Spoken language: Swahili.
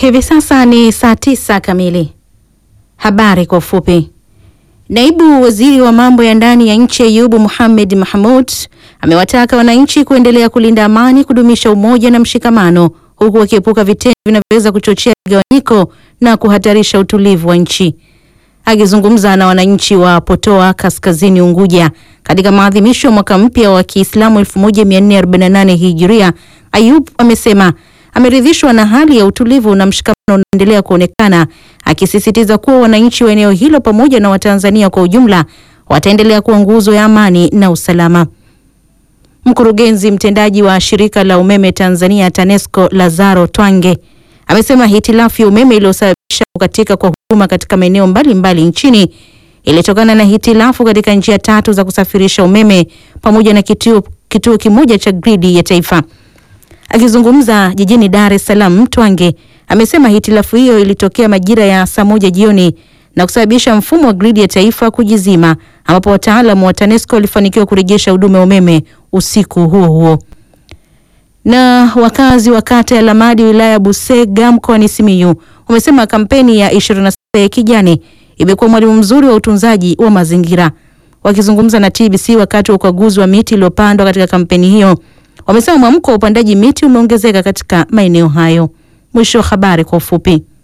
Hivi sasa ni saa tisa kamili. Habari kwa ufupi. Naibu waziri wa mambo ya ndani ya nchi Ayubu Mohamed Mahmud amewataka wananchi kuendelea kulinda amani, kudumisha umoja na mshikamano, huku wakiepuka vitendo vinavyoweza kuchochea migawanyiko na kuhatarisha utulivu wa nchi. Akizungumza na wananchi wa Potoa Kaskazini Unguja katika maadhimisho ya mwaka mpya wa Kiislamu 1448 Hijiria, Ayub amesema ameridhishwa na hali ya utulivu na mshikamano unaoendelea kuonekana, akisisitiza kuwa wananchi wa eneo hilo pamoja na Watanzania kwa ujumla wataendelea kuwa nguzo ya amani na usalama. Mkurugenzi mtendaji wa shirika la umeme Tanzania TANESCO Lazaro Twange amesema hitilafu ya umeme iliyosababisha kukatika kwa huduma katika maeneo mbalimbali nchini ilitokana na hitilafu katika njia tatu za kusafirisha umeme pamoja na kituo, kituo kimoja cha gridi ya taifa. Akizungumza jijini Dar es Salaam, Twange amesema hitilafu hiyo ilitokea majira ya saa moja jioni na kusababisha mfumo wa gridi ya taifa kujizima, ambapo wataalamu wa TANESCO walifanikiwa kurejesha huduma ya umeme usiku huo huo. Na wakazi wa kata ya Lamadi wilaya ya Busega mkoani Simiyu wamesema kampeni ya 26 ya kijani imekuwa mwalimu mzuri wa utunzaji wa mazingira. Wakizungumza na TBC wakati wa ukaguzi wa miti iliyopandwa katika kampeni hiyo, wamesema mwamko wa upandaji miti umeongezeka katika maeneo hayo. Mwisho wa habari kwa ufupi.